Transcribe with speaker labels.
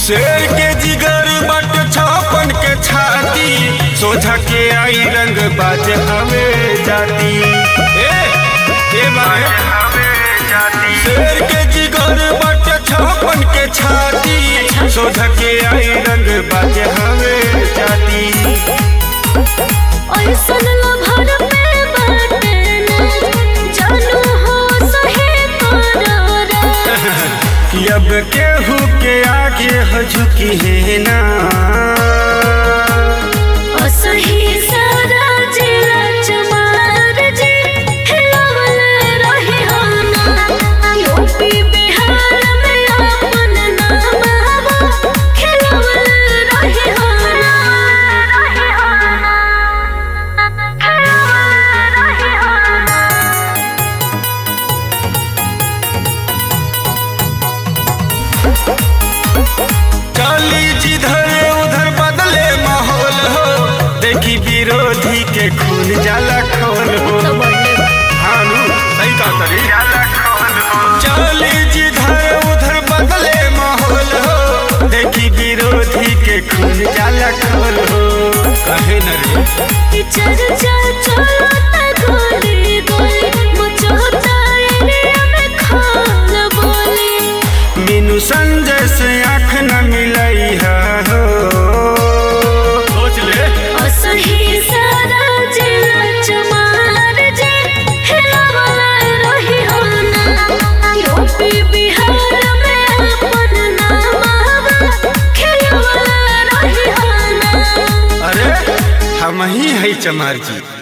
Speaker 1: शेर के जिगर बट छापन के छाती सोझा के आई रंग बाज हवे जाती ए, ए बाए। शेर के जिगर बट छापन के छाती सोझा के आई रंग बाज हवे जाती
Speaker 2: ऐसन लभर पे बाटे ना जानू हो सहे करारा
Speaker 1: कि अब केहू के आगे हो झुकी है ना
Speaker 2: असही सारा जिला चमार जी हिलावल रही हो ना यूपी बिहार में अपन नाम हवा खिलावल रही हो ना रही हो ना खिलावल रही हो ना
Speaker 1: चली जिधर उधर बदले माहौल हो देखी विरोधी के खून जाला खोल हो हानू सही कहा तरी चली जिधर उधर बदले माहौल हो देखी विरोधी के खून जाला खोल हो कहे न रे
Speaker 2: चर्चा चलता गोली गोली मचोता एरिया में खाल बोली
Speaker 1: मीनू संजय से आँख न मिलई है हो सोच ले
Speaker 2: असही सारा जिला चमार जे हिलावला रही हो ना यूपी बिहार में अपन नाम हवा खिलावला रही हो ना
Speaker 1: अरे हम ही है चमार जी